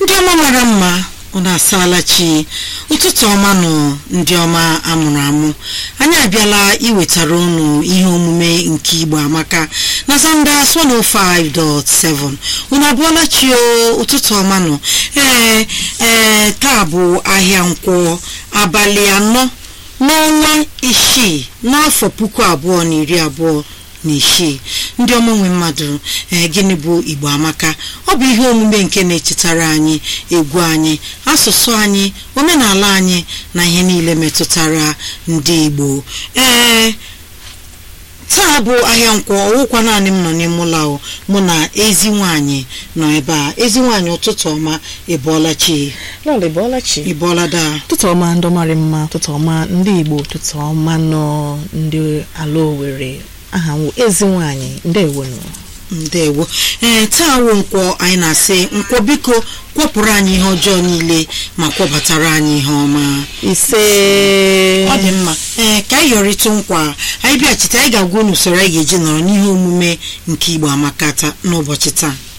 ndị ọma mara mma unu asaala chi ụtụtụ ọma nụ ndị ọma amụrụ amụ anyị abịala iwetara unu ihe omume nke igbo amaka na zanda 105.7 unu abụọla chi o ụtụtụ ọma nụ ee ee taa bụ ahịa nkwọ abalị anọ n'ọnwa isii n'afọ puku abụọ na iri abụọ na isii ndị ọma nwe mmadụ ee gịnị bụ igbo amaka ọ bụ ihe omume nke na-echetara anyị egwu anyị asụsụ anyị omenala anyị na ihe niile metụtara ndị igbo ee taa bụ ahịa nkwọ ọwụkwa naanị m nọ n'ime ụlọ ahụ mụ na ezi nwanyị nọ ebe a ezi nwanyị ụtụtụ ọma ịbọọla chi lọlị bọọla chi ịbọọla daa ụtụtụ ọma ndị mara mma ụtụtụ ọma ndị igbo ụtụtụ ọma nọ ndị ala owere aha m wụ ezi nwanyị ndewonu ndewo ee taa wụ nkwọ anyị na-asị nkwọ biko kwọpụrụ anyị ihe ọjọọ niile ma kwọbatara anyị ihe ọma ise ọ dị mma ee ka anyị yọrịtụ nkwa anyị bịachite anyị ga-agwa unu usoro anyị ga-eji nọrọ n'ihe omume nke igbo amaka taa n'ụbọchị taa